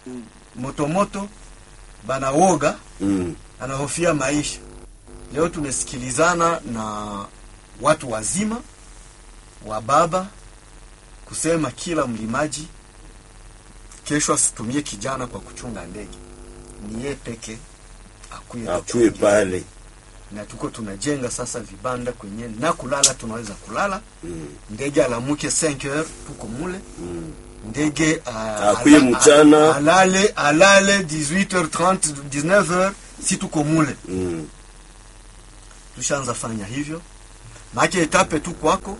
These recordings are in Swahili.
motomoto banawoga Mm. anahofia maisha. Leo tumesikilizana na watu wazima wa baba kusema kila mlimaji kesho asitumie kijana kwa kuchunga ndege, ni yeye peke akuye Akuye kuchungia. pale. na tuko tunajenga sasa vibanda kwenye na kulala, tunaweza kulala Mm. ndege alamuke 5 heures tuko mule Mm. ndege uh, Akuye mchana. alale alale 18h30 19h si tuko mule Mm. tushaanza fanya hivyo make etape tu kwako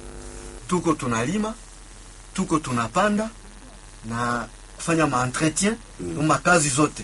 tuko tunalima tuko tunapanda na kufanya maentretien mm. makazi zote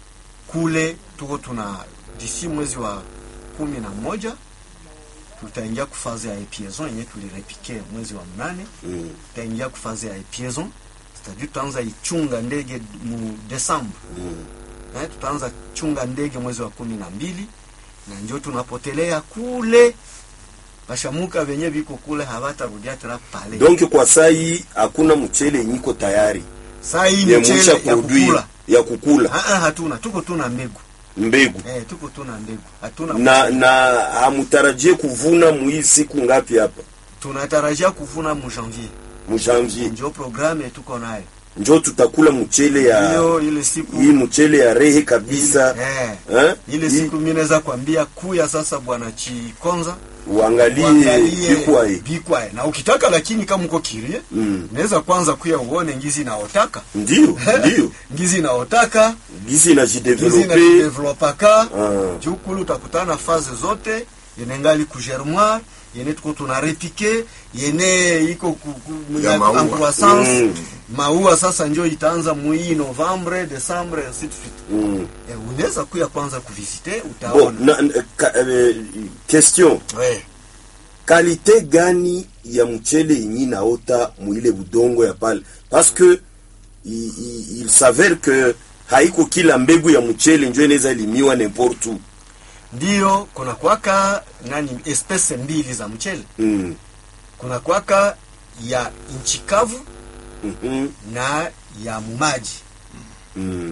kule tuko tuna disi mwezi wa kumi na moja tutaingia kufazi ya epiaison yenye tulirepike mwezi wa mnane Mm. tutaingia kufazi ya epiaison c'est-à-dire tutaanza ichunga ndege mu desambre Mm. eh, tutaanza chunga ndege mwezi wa kumi na mbili na njo tunapotelea kule bashamuka venye viko kule havatarudia tena pale Donc kwa sai hakuna mchele nyiko tayari saa hii ya mchele mwisha ya produire kukula ya kukula Ah, ah, hatuna tuko tuna mbegu mbegu eh, tuko tuna mbegu hatuna na mchele. na hamutarajie kuvuna muhii siku ngapi hapa tunatarajia kuvuna mu janvier mujanvier njo programme tuko nayo njo tutakula mchele ya hiyo ile siku hii mchele ya rehe kabisa eh, eh? ile Hii siku mi naweza kwambia kuya sasa bwana chikonza uangalie uangalie bikwae bikwae na ukitaka lakini kama uko kirie Mm. naweza kwanza kuya uone ngizi naotaka ndio ndio ngizi naotaka gizi ngizi inajidevelope najidevelopaka Ah. juu kule utakutana na faze zote yene ngali ku germoire yene tuko tuna repike yene iko ku- ku- Ya ya- maua. en croissance Mm. maua sasa njo itaanza mwii novembre decembre ainsi de suite mm. Eh, unaweza kuya kwanza kuvisite bon, utaona na, na, ka, eh, question Eh, kalite gani ya mchele yenyi naota muile budongo ya pale parce que il, il, il s'avère que haiko kila mbegu ya mchele njo inaweza limiwa n'importe où ndiyo kuna kwaka nani espese mbili za mchele mm. kuna kwaka ya nchi kavu mm na ya mumaji mm.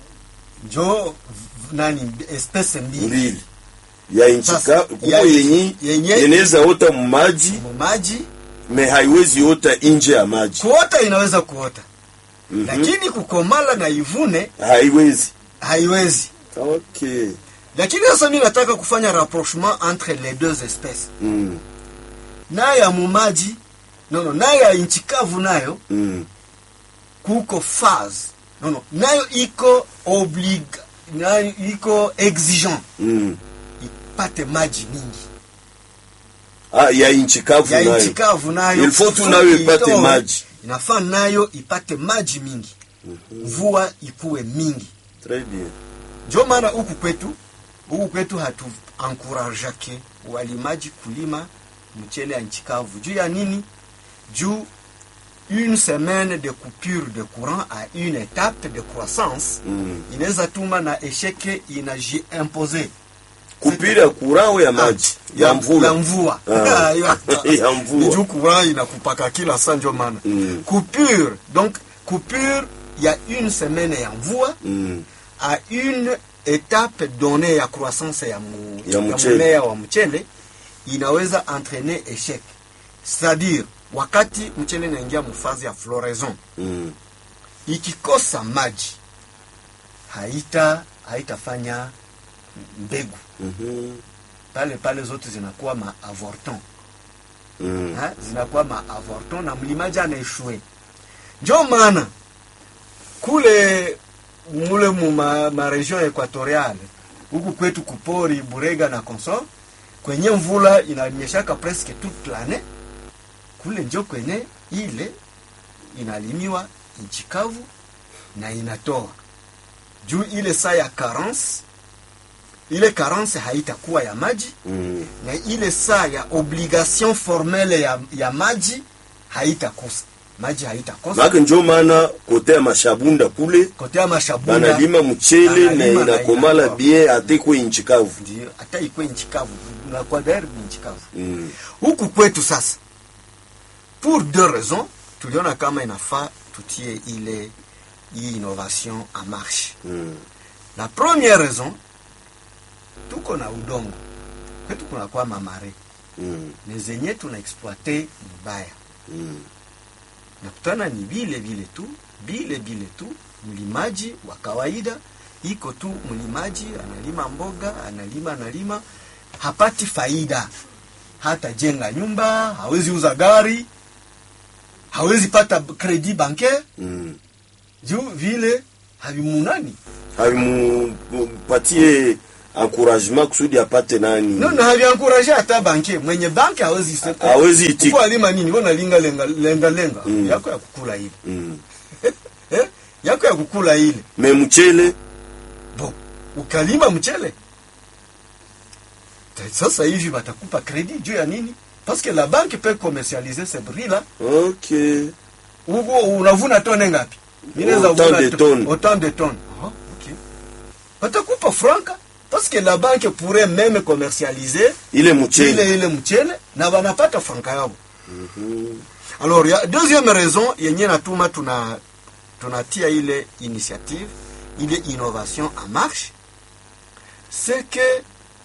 njo v- nani espese mbili mbili ya inchika Sasa, kuko ya- yenyi yenye- inaweza ota mumaji mumaji me haiwezi ota nje ya maji kuota inaweza kuota Mhm. lakini kukomala na ivune haiwezi haiwezi okay lakini sasa mi nataka kufanya rapprochement entre les deux espèces mm. nayo ya mumaji nono nayo ya nchi kavu nayo Mm. kuko phase nono nayo iko oblig nayo iko exigent Mm. ipate maji mingi Ah, ya inchi kavu ya nayo nchi kavu nayo Il faut tu kusudi nayo ipate itoe, maji. inafaa nayo ipate maji mingi mvua ikuwe mingi Très bien. njo maana huku kwetu huku kwetu hatu encourageake walimaji kulima mchele ya nchi kavu juu ya nini juu une semaine de coupure de courant à une étape de croissance Mm. inaweza tuma na esheke inajiimpose kupira kurao ya maji ya ya mvula mvua Ah. Ya- Ya mvua. Ni juu courant inakupaka kila saa njo maana Mm. coupure donc coupure ya une semaine ya mvua Mm. à une étape donnée ya croissance ya, mu, Ya mchele. mmea wa mchele inaweza entraîner échec c'est-à-dire wakati mchele inaingia mufazi ya floraison Mm. ikikosa maji haita haitafanya mbegu Mhm. pale pale zote zinakuwa ma avorton Mm. ha? zinakuwa ma avorton na mlimaji anaeshue njo maana kule mule mu ma, ma region equatoriale huku kwetu kupori burega na consort kwenye mvula inanyeshaka presque toute l'année kule njo kwenye ile inalimiwa nchi kavu na inatoa juu ile saa ya carence ile carence haitakuwa ya maji Mm. na ile saa ya obligation formelle ya, ya maji haitakosa maji haitakosa Maka njo maana kote ya mashabunda kule kote ya mashabunda banalima mchele na banalima na inakomala inakuwa. bien atekwe inchi kavu ndio hata ikwe nchi kavu na kwa dairi ni nchi kavu Mm. huku kwetu sasa pour deux raisons tuliona kama inafaa tutie ile hii innovation en marche Mm. la première raison tuko na udongo kwetu kunakuwa mamare Mm. ne zenye tuna exploite mbaya Mm. nakutana ni vile vile tu vile vile tu mlimaji wa kawaida iko tu mlimaji analima mboga analima analima hapati faida hata jenga nyumba hawezi uza gari hawezi pata kredi bancaire Mm. juu vile havimunani havimupatie encouragement kusudi apate nani no na haviankuraje hata banke mwenye banke hawezi sema hawezi itika Uko alima nini wewe unalinga lenga lenga lenga Mm. yako ya kukula ile mm. eh? yako ya kukula ile me mchele bo ukalima mchele Ta- sasa hivi watakupa kredi juu ya nini parce que la banque peut commercialiser ce bris là okay Ugo unavuna tone ngapi Mimi naweza Autant vuna de to- tonnes. autant de tonnes ah, ok watakupa franka parce que la banque pourrait même commercialiser ile mchele ile ile mchele na wanapata franka yao Mhm. alors ya deuxième raison yenye natuma tuna tunatia ile initiative ile innovation en marche c'est que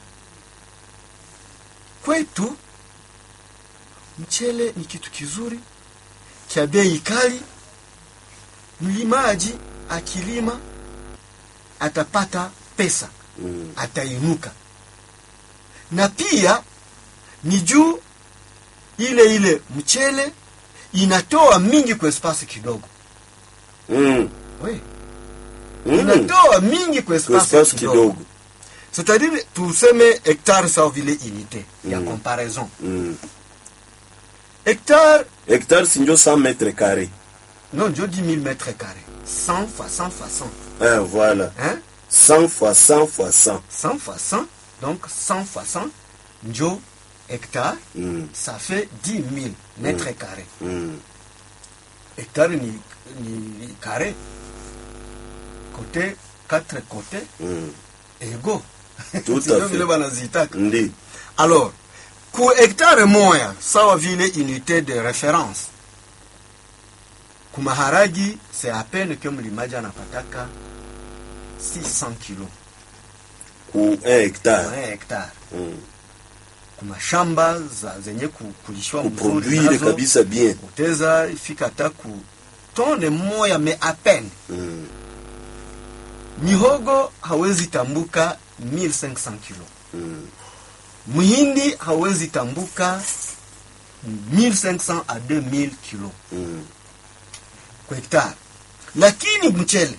kwetu mchele ni kitu kizuri cha bei kali mlimaji akilima atapata pesa Mm. atainuka na pia ni juu ile ile mchele inatoa mingi kwa espasi kidogo Mm. we Mm. inatoa mingi kwa Kwa espasi espace kidogo, kidogo c'est-à-dire tuseme hectare sawa vile unité ya Mm. comparaison Mm. hectare hectare sinjo 100 mètres carré non je dis 1000 mètres carrés 100 fois 100 fois 100 ah, voilà hein 100 fois 100 fois 100 100 fois 100 donc 100 fois 100 njo hectare Mm. ça fait 10 000 mètres carrés Mm. hectare ni, ni, ni carré côté quatre côté Mm. ego Tout à Sio fait. vile wanazitaka ndi alors ku hektare moya sawa vile unité de référence ku maharagi c'est à peine que mlimaji anapataka 600 kilo ku 1 hectare kwa hectare Mm. ku mashamba za zenye ku- kulishwa mzuri kuproduire nazo, kabisa bien uteza ifika hata ku tone moya me à peine Mm. mihogo hawezi tambuka 1500 kilo Mm. mhindi hawezi tambuka 1500 à 2000 kilo Mm. kwa hektari lakini mchele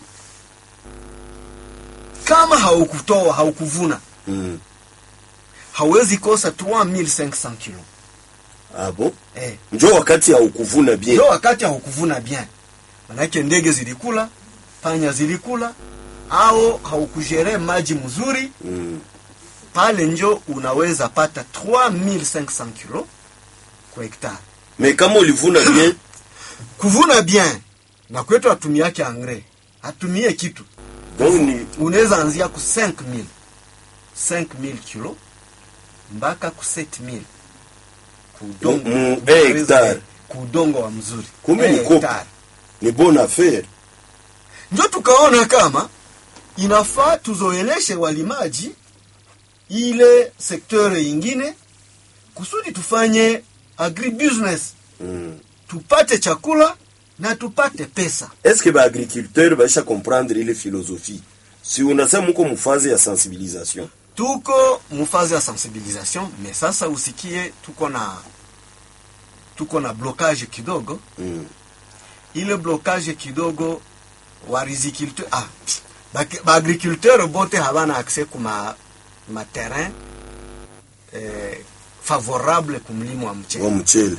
kama haukutoa haukuvuna Mm. hawezi kosa 3500 kilo ah bon eh, njo wakati haukuvuna bien ndio wakati haukuvuna bien manake ndege zilikula panya zilikula au haukujere maji mzuri Mm. pale njo unaweza pata 3500 kilo kwa hektari me kama ulivuna bien kuvuna bien na kwetu hatumiake angre hatumie kitu donc ni unaweza anzia ku 5000 5000 kilo mpaka ku 7000 kudongo Mu- mu hectare. kudongo wa mzuri Kumbe ni Eh, kopi. hectare. ni bonne affaire ndio tukaona kama inafaa tuzoeleshe walimaji ile sekteur ingine kusudi tufanye agribusiness mm. tupate chakula na tupate pesa est-ce que baagriculteur baisha comprendre ile philosophie si unasema muko mufaze ya sensibilisation tuko mufazi ya sensibilisation me sasa usikie tuko na tuko na blocage kidogo mm. ile blocage kidogo wa riziculteur ah, baki- baagriculteur bote habana accès kuma materrain eh, favorable kumlimo wa wa mchele mchele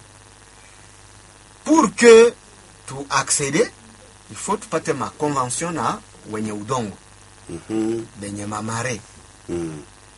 pour que tu accede il faut tupate ma convention na wenye udongo Mhm. benye mamare Mm.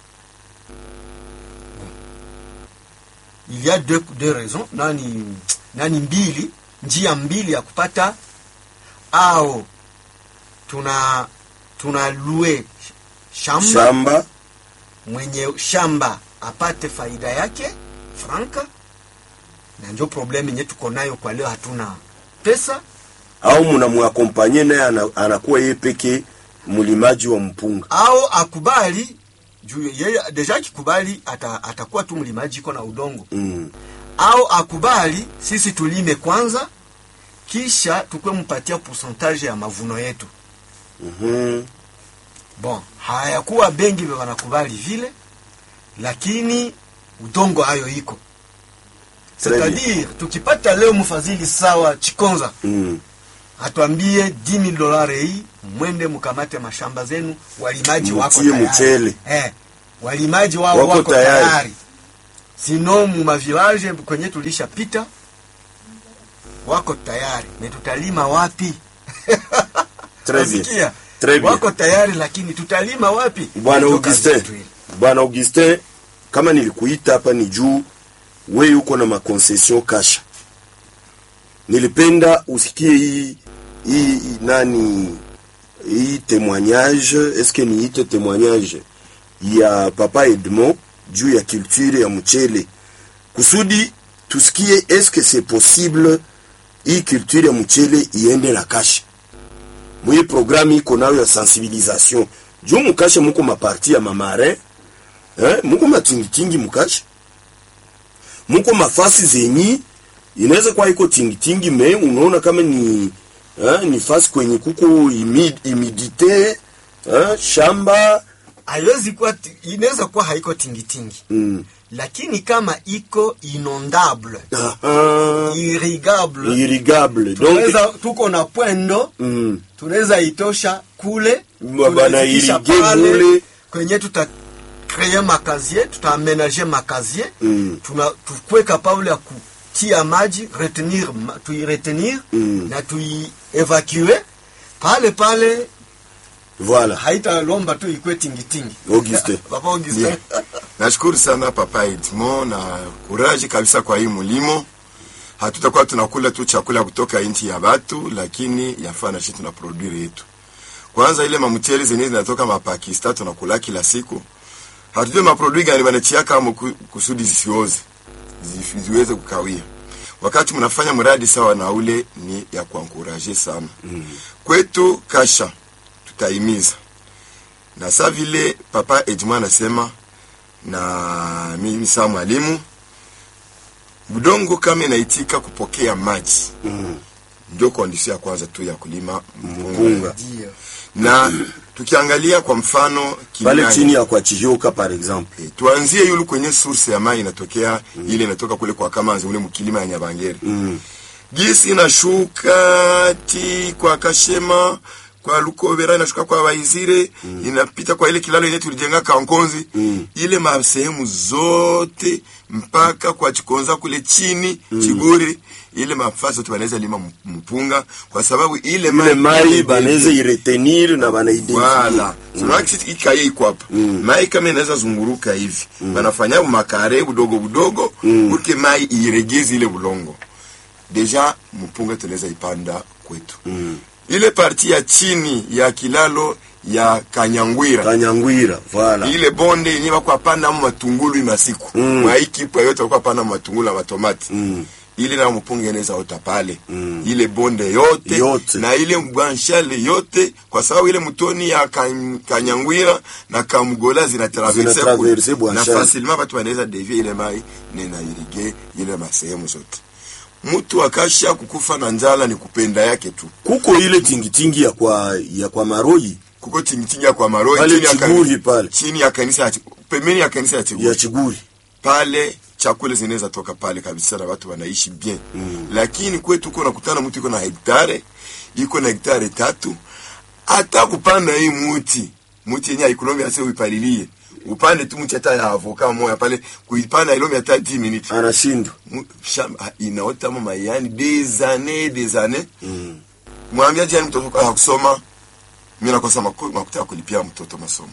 il y a deux, deux raisons nani nani mbili njia mbili ya kupata au tuna tuna lue shamba shamba mwenye shamba apate faida yake franka na njo problemu yenye tuko nayo kwa leo hatuna pesa au mnamwakompanye naye ana, anakuwa yeye peke mlimaji wa mpunga au akubali juu yeye deja akikubali ata, atakuwa tu mlimaji iko na udongo mm. au akubali sisi tulime kwanza kisha tukwe mpatia pourcentage ya mavuno yetu mm bon hayakuwa bengi vyo wanakubali vile lakini udongo hayo iko Très bien. c'est-à-dire tukipata leo mfadhili sawa chikonza mm. atuambie 10000 dolari hii mwende mkamate mashamba zenu walimaji wako Mutie tayari mchele. eh, walimaji wao Wako wako, tayari. tayari, sino mu mavilaje kwenye tulishapita wako tayari me tutalima wapi Très bien. Nasikia? Très bien. wako tayari lakini tutalima wapi bwana Ndio augustin kazi yetu ile. bwana augustin kama nilikuita hapa ni juu we uko na makonsesion kasha nilipenda usikie hii hii hii nani hii témoignage eske niite témoignage ya papa edmond juu ya culture ya mchele kusudi tusikie eske c'est possible hii culture ya mchele iende na kasha mwi programme iko nayo ya sensibilisation juu mukashe muko maparti ya mamare eh, muko matingitingi mukashe muko mafasi zenyi inaweza kuwa iko tingitingi me unaona kama ni eh, ni fasi kwenye kuko imid, imidite eh, shamba haiwezi kuwa ti- inaweza kuwa haiko tingitingi mm. lakini kama iko inondable Aha, irrigable irrigable donc tunaweza tuko na pwendo mm, tunaweza itosha kule Ba- bana tunaifikisha irige pale, mule. kwenye tuta kreye makazie tutaamenage makazie Mm. tuna tukwe kapable ya kutia maji retenir ma- tuiretenir Mm. na tuievacue pale pale voilà haitalomba tu ikwe tingitingi Augustin. papa Augustin Bien. Nashukuru sana Papa Edmond na kuraji kabisa kwa hii mulimo. Hatutakuwa tunakula tu chakula kutoka nchi ya batu, lakini yafaa na sisi tuna produire yetu. Kwanza ile mamchele zenyewe zinatoka mapakistan tunakula kila siku. Hatujui maprodui gani wanachia kama ku- kusudi zisioze Zifi- ziweze kukawia. Wakati mnafanya mradi sawa na ule ni ya kuankuraje sana. Mm. Kwetu kasha tutaimiza na saa vile papa Edmond anasema na mimi saa mwalimu, budongo kama inaitika kupokea maji mm. ndio kondisio ya kwanza tu ya kulima Mpunga. mpunga. Ndio. Na tukiangalia kwa mfano pale Kinani, chini ya kwa chihioka par exemple eh, tuanzie yulu kwenye source ya mai inatokea ile inatoka kule kwa Kamanzi ule mkilima ya Nyabangere mm. gisi inashuka ti kwa Kashema kwa Lukobera inashuka kwa Baizire mm. inapita kwa ile kilalo yenye tulijenga Kankonzi Mm. ile masehemu zote mpaka kwa Chikonza kule chini mm. Chigori ile mafasi yote wanaweza lima m- mpunga kwa sababu ile ile mai mai banaweza iretenir na banaidentifie Wala. Tunaona kisi ikaye iko hapa. Mai kama inaweza zunguruka hivi. Banafanya makare budogo budogo Mm. urke mai iregeze ile bulongo. Deja mpunga tunaweza ipanda kwetu. Mm. Ile parti ya chini ya kilalo ya Kanyangwira. kanyangwira voilà Ile bonde yenye bako panda mu matungulu imasiku. Mm. Mwa hiki pa yote bako panda mu matungulu na matomati. mm. Ile na mpunga inaweza ota pale. Mm. Ile bonde yote, Yote. na ile mgwanshale yote kwa sababu ile mtoni ya kan- kanyangwira na kamgola zinatraverse Zinatraverse kule. na Bwanshale. facilement watu wanaweza devia ile mai nena irige ile masehemu zote mtu akasha kukufa na njala ni kupenda yake tu kuko ile tingitingi ya kwa ya kwa maroi kuko tingitingi ya kwa maroi Pale chini ya kani- Chiguri pale. chini ya kanisa ya Chi- pembeni ya kanisa ya Chiguri ya chiguri pale chakula zinaweza toka pale kabisa na watu wanaishi bien mm. lakini kwetu uko nakutana mtu iko na hektare iko na hektare tatu hata kupanda hii muti muti yenye haikulombi ase uipalilie upande tu mti hata ya avoka moya pale kuipanda ilombi hata 10 minutes anashindwa Mu- shamba inaota mama yani des années des années mm. mwambia jani mtoto kwa kusoma mimi nakosa maku- makuta ya kulipia mtoto masomo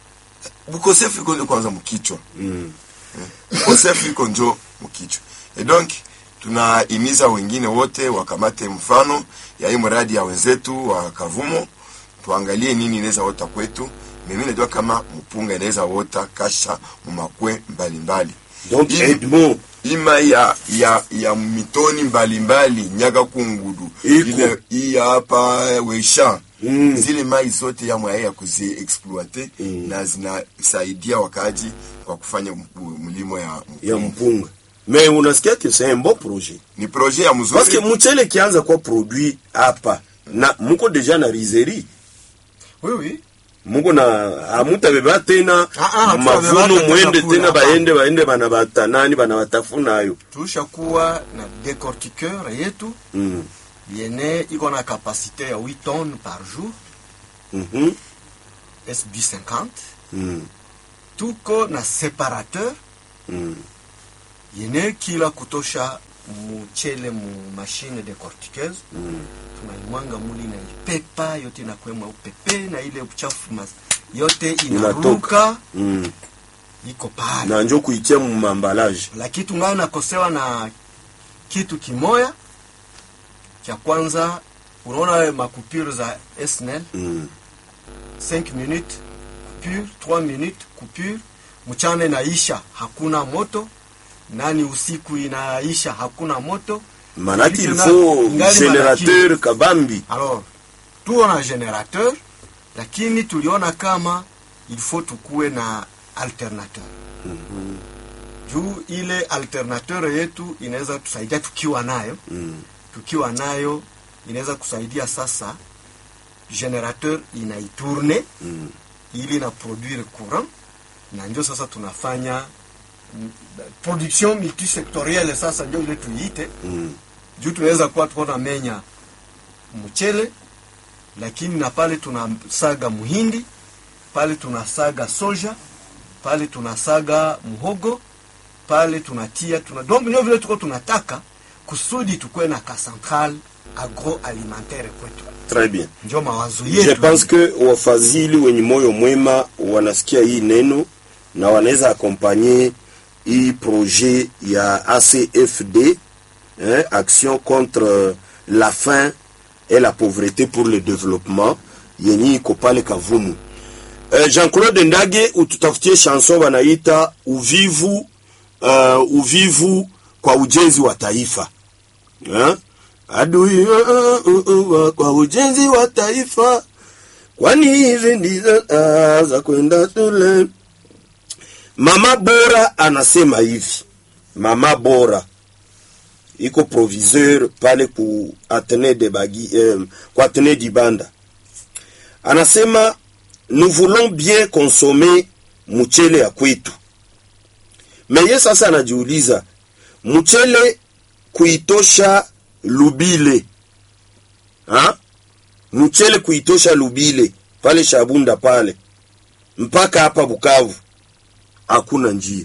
ukosefu iko ndio kwanza mkichwa Mm. ukosefu iko njo mkichwa e donc tunahimiza wengine wote wakamate mfano ya hii mradi ya wenzetu wa Kavumo, tuangalie nini inaweza ota kwetu. Mimi najua kama mpunga inaweza ota kasha mumakwe mbalimbali donc Ili- edmond ima ya ya ya mitoni mbalimbali nyaga kungudu Iko. ile hii hapa wesha Mm. zile mai zote ya mwaya ya kuzi exploite na zinasaidia wakaji kwa kufanya m- mlimo ya ya mpunga me unasikia que c'est un bon projet ni projet ya mzuri parce que mchele kianza kuwa produit hapa na muko deja na rizerie oui oui muko na hamutabeba tena Ah, ah, hatutabeba mavuno tena mwende kula, tena hapana. baende baende bana batanani bana batafunayo tulishakuwa na décortiqueur yetu mm. yene iko na kapasite ya 8 tonnes par jour mm SB 50 mm. tuko na separateur mm. yene kila kutosha mchele mu mashine décortiqueuse mm. tunaimwanga muli na ipepa yote inakwema upepe na ile uchafu mas, yote Inatoka. inaruka mm. iko pale na njo kuitia mumambalaje lakini tungayo nakosewa na kitu kimoya cha kwanza unaona makupure za SNL mm. 5 minutes coupure 3 minutes coupure mchana inaisha hakuna moto nani usiku inaisha hakuna moto manaki il Tuna- faut ingali générateur kabambi alors tuko na generateur lakini tuliona kama il faut tukuwe na alternateur juu ile alternateur yetu inaweza tusaidia tukiwa nayo mm. tukiwa nayo inaweza kusaidia sasa generateur inaitourne mm. ili na produire courant na njo sasa tunafanya mm, production multisectorielle sasa njo ile tuiite mm. juu tunaweza kuwa tuko na menya mchele lakini na pale tunasaga muhindi pale tunasaga soja pale tunasaga muhogo pale tunatia tuna donc ndio vile tuko tunataka kusudi tukuwe na ka central agroalimentaire kwetu très bien njo mawazo je yetu pense que wafadhili wenye moyo mwema wanasikia hii neno na wanaweza akompanye hii projet ya acfd hein, action contre la faim et la pauvreté pour le développement yenye iko pale kavumu uh, jean-claude ndage ututafutie chanson wanaita uvivu uh, uvivu kwa ujenzi wa taifa eh? adui uh, uh, uh, uh, kwa ujenzi wa taifa kwani hizi ndizo ah, za kwenda shule mama bora anasema hivi mama bora iko proviseur pale ku atene de bagi eh, ku atene dibanda anasema nous voulons bien consommer mchele ya kwetu meye sasa anajiuliza mchele kuitosha lubile ha? mchele kuitosha lubile pale shabunda pale mpaka hapa bukavu hakuna njia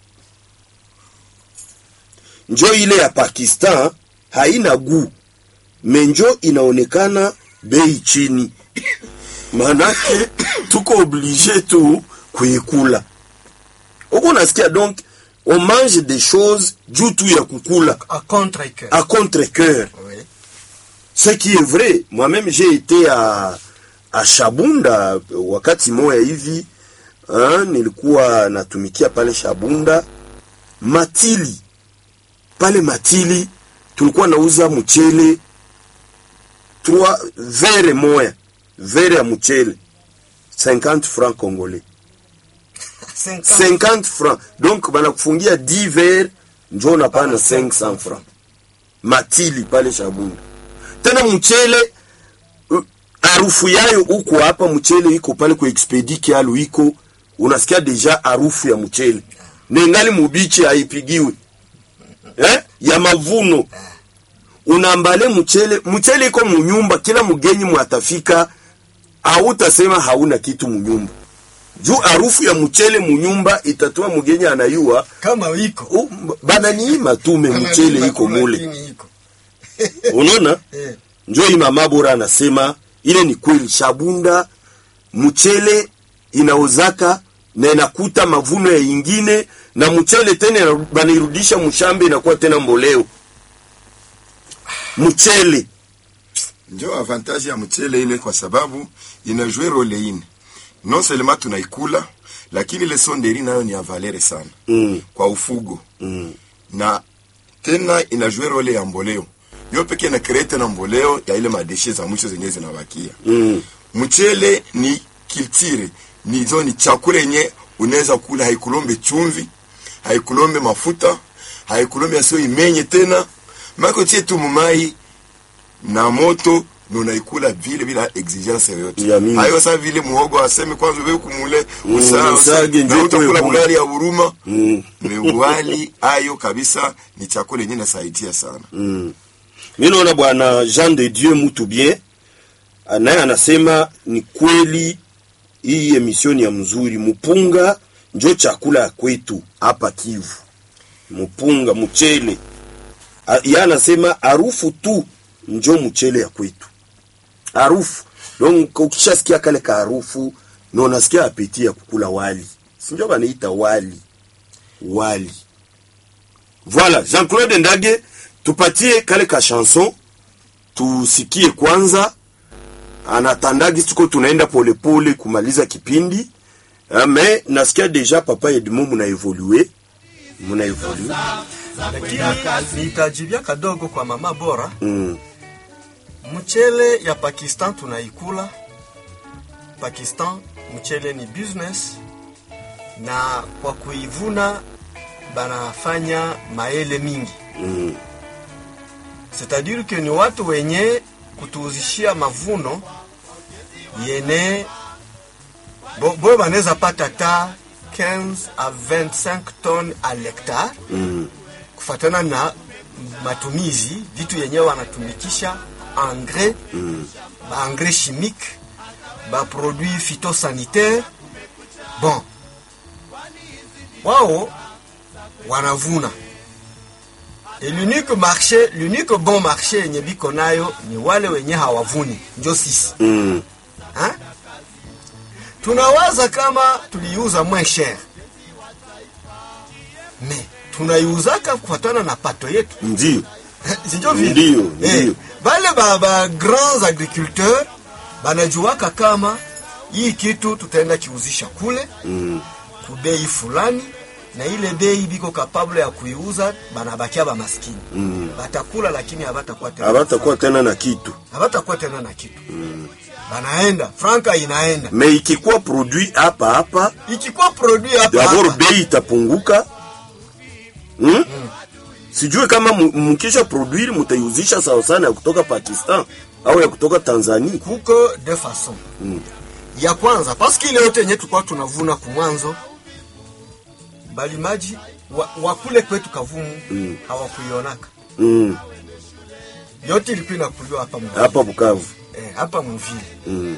njo ile ya pakistan haina guu menjo inaonekana bei chini manake tuko oblige tu kuikula huko nasikia donc on mange des choses juu tu ya kukula a contre cœur à contre-cœur oui. ce qui est vrai moi-même j'ai été à, à shabunda wakati moya hivi hein, nilikuwa natumikia pale shabunda matili pale matili tulikuwa nauza mchele trois vere moya vere ya mchele 50 francs congolais 50 50 francs donc banakufungia 10 verre njo unapana 500 francs matili pale shabunda tena mchele uh, harufu yayo huko hapa mchele iko pale kwa expedi kialu iko unasikia deja harufu ya mchele nengali mubichi haipigiwi eh? ya mavuno unambale mchele mchele iko munyumba kila mgenyi mwatafika hautasema hauna kitu munyumba juu harufu ya mchele munyumba itatuma mgenyi anayua kama iko "Oh, bananiima tume mchele iko mule Lakini iko unaona Eh. njo hii mama bora anasema ile ni kweli shabunda mchele inaozaka na inakuta mavuno ya ingine na mchele tena banairudisha mshambe inakuwa tena mboleo mchele njo avantage ya mchele ile kwa sababu inajue role ine non seulement tunaikula lakini ile sonderi nayo ni ya valere sana mm, kwa ufugo mm, na tena inajue role ya mboleo yo peke na kree tena mboleo ya ile madeshe za mwisho zenyewe zinabakia Mm. mchele ni kiltire nizo ni chakula yenye unaweza kula haikulombe chumvi haikulombe mafuta haikulombe asio imenye tena mako tie tu mumai na moto na unaikula vile bila exigence yoyote Ya mingi. hayo saa vile muhogo aseme kwanza wewe kumule Mm, usaa usage na ndio utakula itoe bulari ya huruma Mm. mewali ayo kabisa ni chakula yenye nasaidia sana mi naona bwana jean de dieu mutu bien naye anasema ni kweli hii emisioni ya mzuri mupunga njo chakula ya kwetu hapa kivu mupunga mchele A- ye anasema harufu tu njo mchele ya kwetu harufu donc ukishasikia kale ka harufu na unasikia apeti ya kukula wali sinjo banaita wali wali Voilà, Jean-Claude Ndage, tupatie kale ka chanson tusikie kwanza. Anatandagi tuko tunaenda polepole kumaliza kipindi. Ah, Mais nasikia deja papa Edmond muna evolue. Muna evolue. lakini nitajibia kadogo kwa mama bora Mm. mchele ya pakistan tunaikula pakistan mchele ni business na kwa kuivuna banafanya maele mingi Mm. c'est-à-dire que ni watu wenye kutuuzishia mavuno yene bo- boyo banaweza pata ta 15 à 25 tonnes à l'hectare Mm. kufatana na matumizi vitu yenyewe wanatumikisha engrais mm. engrais chimique baproduit phytosanitaire bon wao wanavuna et l'unique marché l'unique bon marché yenye biko nayo ni wale wenye hawavuni njo sisi Mm. ha? tunawaza kama tuliuza moins cher me tunaiuzaka kufatana na pato yetu Ndio. sinjo vile Ndio, Eh, ndio. bale ba, ba grands agriculteurs banajuaka kama hii kitu tutaenda kiuzisha kule Mm. kubei fulani na ile bei biko kapable ya kuiuza banabakia bamaskini Mm. batakula lakini habatakuwa tena Habatakuwa tena na kitu. habatakuwa tena na kitu banaenda franka inaenda Mais ikikuwa produit hapa hapa, ikikuwa produit hapa d'abord hapa bei itapunguka. Hmm? Sijui kama mu- mukisha produire mutaiuzisha sawa sana ya kutoka Pakistan au ya kutoka Tanzania. kuko de façon ya kwanza paske ile yote yenye tulikuwa tunavuna kumwanzo balimaji wa, wakule kwetu kavumu Mm. hawakuionaka Mm. yote ilikuwa inakuliwa hapa mvile Hapa Bukavu. eh, hapa mvile Mm.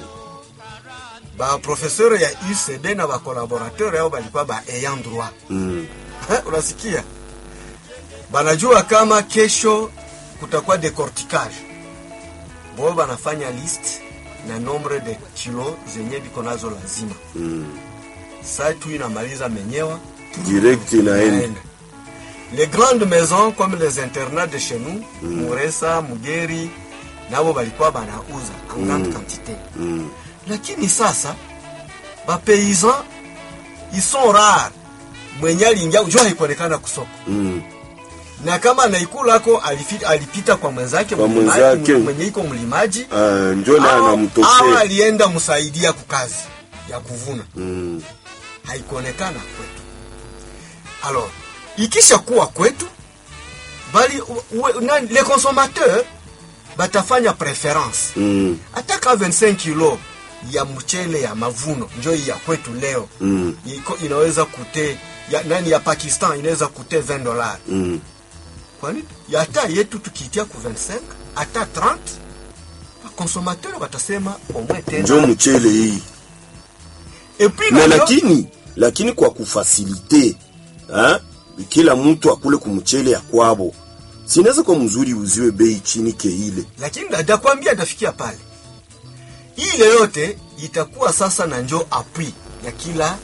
ba professeur ya UCB na ba collaborateur yao balikuwa ba ayant droit Mm. unasikia banajua kama kesho kutakuwa decorticage bo banafanya list na nombre de kilo zenye biko nazo lazima Mm. sa tu inamaliza menyewa Direct inaenda. inaenda. les grandes maisons comme les internats de chez nous muresa mugeri nabo balikuwa banauza en grande quantité Mm. lakini sasa bapaysan ils sont rares mwenye aliingia ujua haikuonekana kusoko Mm. na kama anaikulako alifi- alipita kwa mwenzake Kwa mlimaji- mwenzake. mwenye iko mlimaji Ah, njo na au- au anamtokea. alienda msaidia kukazi ya kuvuna Mm. haikuonekana kwetu alors ikisha kuwa kwetu bali u- u- nani- les consommateurs batafanya preference Mm. hata ka 25 kilo ya mchele ya mavuno njo hii ya kwetu leo Mm. iko inaweza kute ya, nani ya pakistan inaweza kute 20 dollars Mm. kwani ya hata yetu tukiitia ku 25 hata 30 consommateur watasema omwe Njo tena mchele hii. et puis na na ndio- lakini lakini kwa kufasilite ha? kila mtu akule kumchele ya kwabo sinaweza kwa mzuri uziwe bei chini ke ile lakini nadakwambia atafikia pale ile yote itakuwa sasa na njo appui ya kila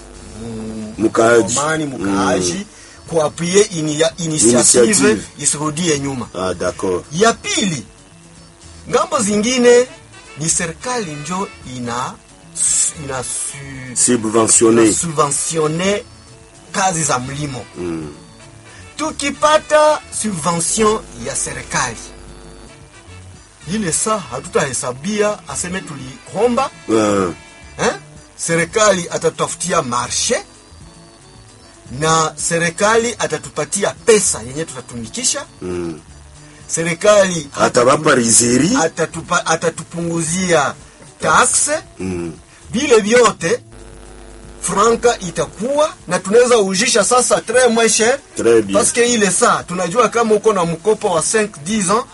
mkaaji mani mkaaji mm. kuapwie ini, ya- Initiative. initiative isirudie nyuma ah, d'accord ya pili ngambo zingine ni serikali njo ina ina, su, subventionné ina subventionne kazi za mlimo mm. tukipata subvention ya serikali ile saa hatutahesabia aseme tuliomba uh, eh? serikali atatutafutia marshe na serikali atatupatia pesa yenye tutatumikisha mm. serikali atabapa rizeri atatupa, atatupunguzia taxe mm. vile vyote franka itakuwa na tunaweza ujisha sasa très moins cher Très bien. parce que ile saa tunajua kama uko na mkopo wa 5 10 ans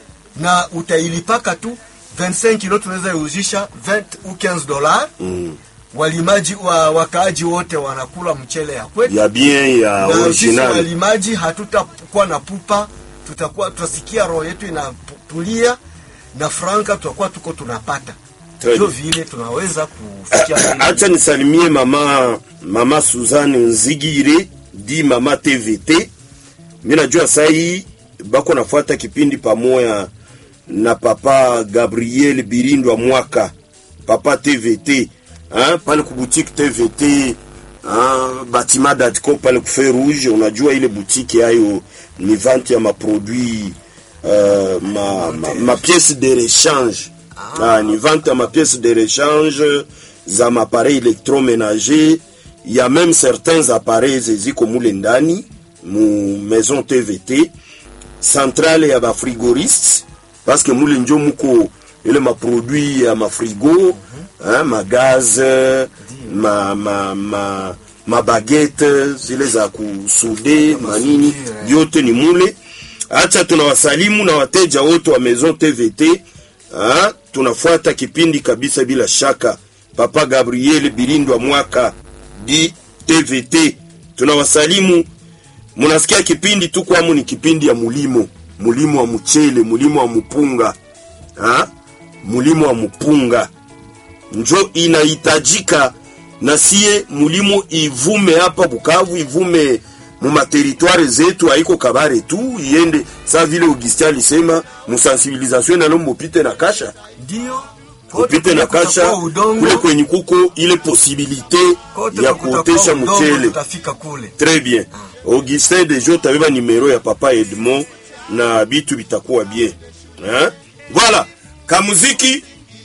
na utailipaka tu 25 kilo tunaweza ujisha 20 ou 15 dollars Mm. walimaji wa, wakaaji wote wanakula mchele ya kwetu ya bien ya na sisi original walimaji hatutakuwa na pupa tutakuwa tutasikia roho yetu inatulia na franka tutakuwa tuko tunapata Très ndio bien. vile tunaweza kufikia acha nisalimie mama mama Suzanne Nzigire di mama TVT. Mi najua sai bako nafuata kipindi pamoja na papa Gabriel Birindwa mwaka papa TVT hein, pale ku boutique TVT hein, batima datco pale ku Feu Rouge. Unajua ile boutique yayo ni vente ya maproduit uh, ma, ma, ma pièce de rechange ah, ni vente ya ma pièce de rechange za maappareil électroménager ya même certains appareils ziko mule ndani mu maison TVT centrale ya bafrigoriste parce que mule njo muko ile maproduit ya mafrigo hein, magaz ma, ma, ma, mabaguette zile za kusude manini vyote ni mule acha tunawasalimu na wateja wote wa maison TVT ha? tunafuata kipindi kabisa bila shaka papa Gabriel Birindwa mwaka di TVT tunawasalimu munasikia kipindi tu kwamu ni kipindi ya mulimo mulimo wa mchele mulimo wa mupunga ha? mulimo wa mupunga njo inahitajika na sie mulimo ivume hapa Bukavu ivume mu materitware zetu haiko kabare tu iende sa vile Augustin alisema musensibilisation nalo mupite na kasha ndio upite na kasha kule kwenye kuko ile posibilite ya kuotesha mchele tutafika kule Très bien. Augustin Dejo utabeba nimero ya papa Edmond na bitu bitakuwa bien. Hein? Voilà. Kamuziki